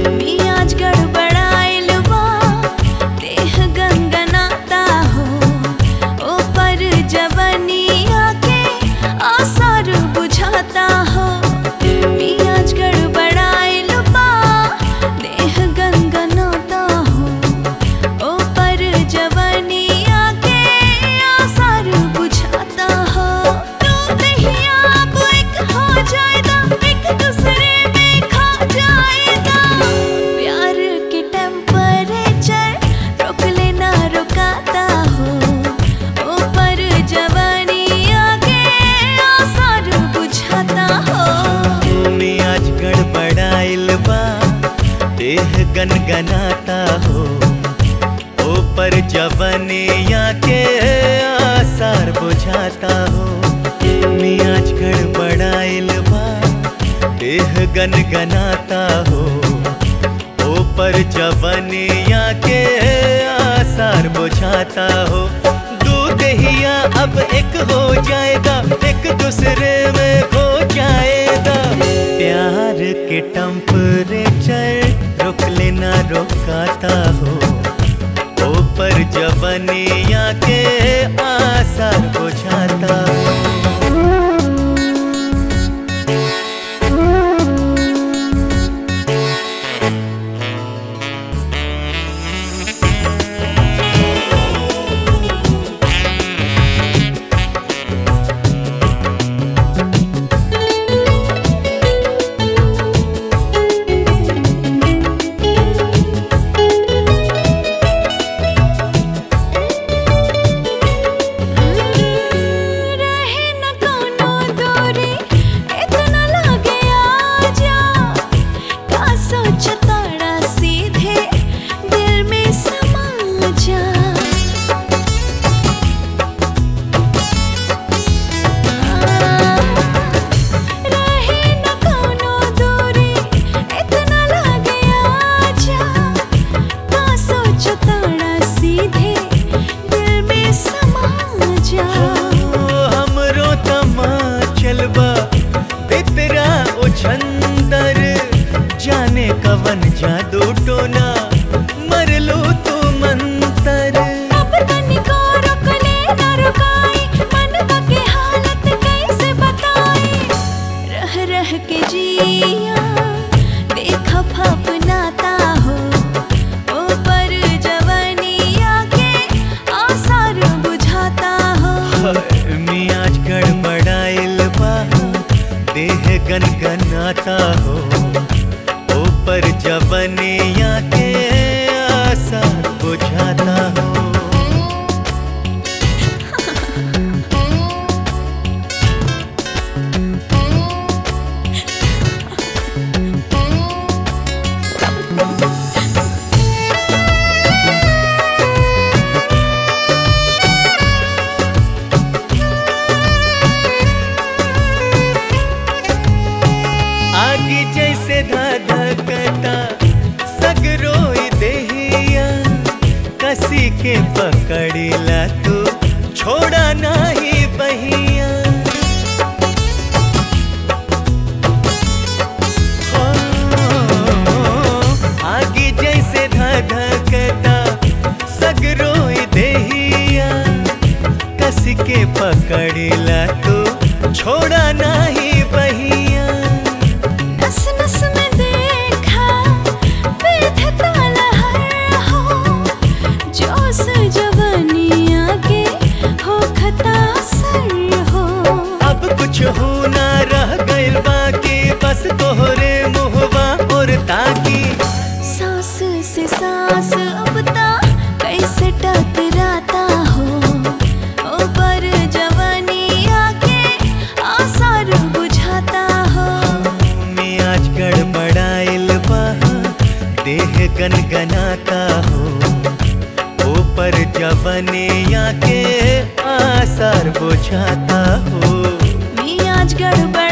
मियाज गड़बड़ाइल बा देह गनगनाता हो ऊपर जवनिया के आसार बुझाता हो मियाज गड़बड़ाइल बा देह गनगनाता हो ऊपर जवनिया के आसार बुझाता हो तू दहिया अब एक हो जाएगा एक दूसरे में खा जाएगा प्यार के टेम्परेचर रोक लेना रुकाता हो ऊपर जवनिया के आसार बुझाता हो मियाज गड़बड़ाइल बा देह गनगनाता हो ऊपर जवनिया के आसार बुझाता हो मियाज गड़बड़ाइल बा देह गनगनाता हो ऊपर जवनिया के आसार बुझाता हो दूध हिया अब एक हो जाएगा एक दूसरे में खो जाएगा प्यार के टेम्परेचर रुक लेना रोकाता हो ऊपर जवनिया के आसार बुझाता हो रहे न कोनो दूरी इतना लागे आजा का सोचताड़ा सीधे दिल में समा जा रहे न कोनो दूरी इतना लागे आजा का सोचताड़ा सीधे दिल में समा जा हमरो तमा चलबा बितरा उछंदर जाने कवन जादू टोना मरलो तू मंतर अब तनिको रुक ले न रुकाई मन के हालत कैसे बताई रह रह के जिया देखा फपनाता हो ऊपर जवनिया के आसार बुझाता हो मियाज गड़बड़ाइल बा देह गनगनाता हो ऊपर जवनिया के आसार बुझाता हो आगे जैसे धधकता सगरोई देहिया कसी के पकड़िला तू छोड़ा नहीं बहिया हो, आगे जैसे धधकता सगरोई देहिया कस के पकड़िला तू छोड़ा नहीं बहिया नस नस में देखा विधता लहर हो जोश जवनिया के हो खता सर हो अब कुछ हो ना रह गइल बाकी बस तोहरे मुहवा और ताकी सांस से सांस अब ता कैसे टकराता हो ऊपर जवनिया के आसार बुझाता हो मियाज गड़बड़ाइल बा देह गनगनाता हो ऊपर जवनिया के आसार बुझाता हो मियाज गड़बड़